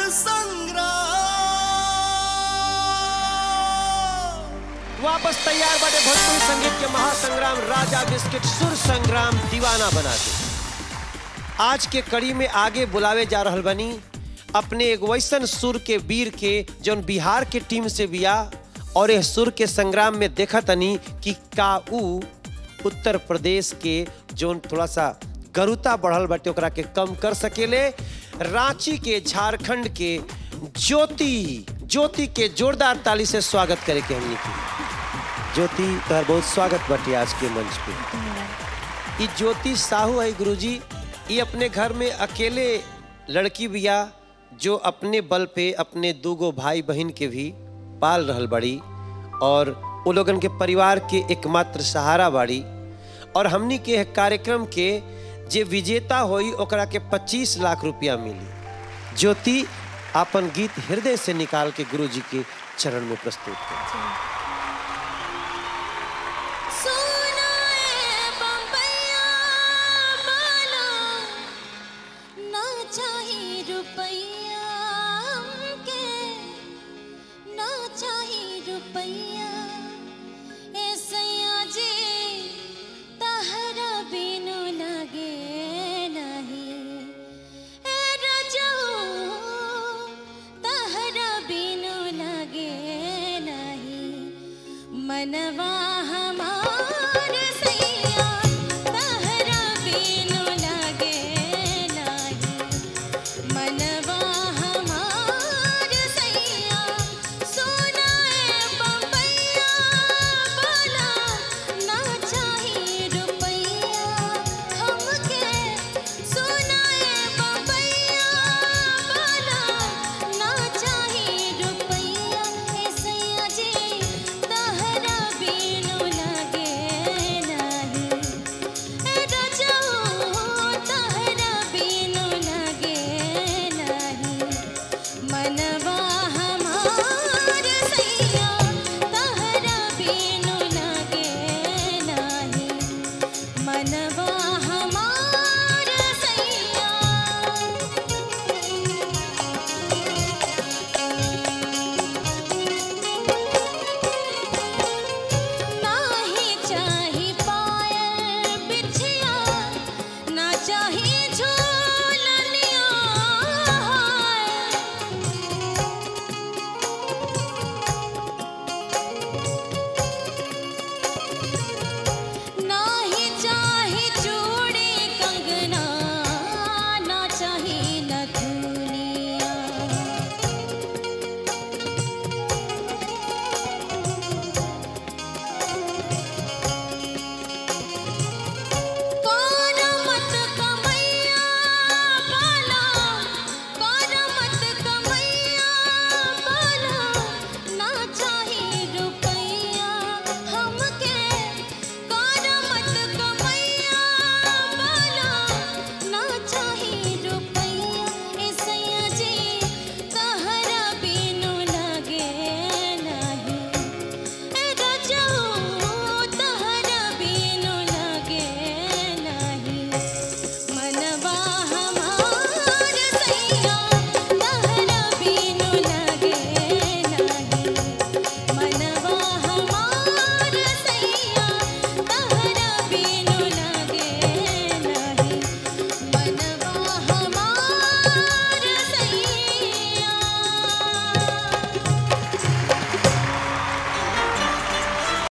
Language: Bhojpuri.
संग्राम वापस तैयार बाटे भोजपुरी संगीत के महासंग्राम राजा बिस्किट सुर संग्राम दीवाना बना के आज के कड़ी में आगे बुलावे जा रहल बनी अपने एक वैसन सुर के वीर के जौन बिहार के टीम से बिया और यह सुर के संग्राम में देखा तनी कि का ऊ उत्तर प्रदेश के जौन थोड़ा सा गरुता बढ़ल बाटे ओकरा के कम कर सकेले रांची के झारखंड के ज्योति ज्योति के जोरदार ताली से स्वागत करे के हमनी की ज्योति तोहर बहुत स्वागत बाटे आज के मंच पे ई ज्योति साहू है गुरुजी ये अपने घर में अकेले लड़की बिया जो अपने बल पे अपने दूगो भाई बहन के भी पाल रहल बड़ी और वो लोगन के परिवार के एकमात्र सहारा बाड़ी और हमनी के एह कार्यक्रम के जे विजेता होई ओकरा के 25 लाख रुपया मिली ज्योति अपन गीत हृदय से निकाल के गुरु जी के चरण में प्रस्तुत कर सुनाए बम्बैया माला ना चाही रुपैया हमके ना चाही रुपैया ए सैया जी तहरा बिनु लागे नहीं ए रजऊ तहरा बिनु लागे नहीं मनवा हमार सैया तहरा बिनु लागे नाही मनवा हमार सैया सोनाए बम्बैया बोला ना चाही रुपैया हमके सोनाए बम्बैया बोला ना चाही रुपैया ए सैया जी तहरा बिनु लागे नाही ए रजऊ तहरा बिनु लागे नाही मनवा हमार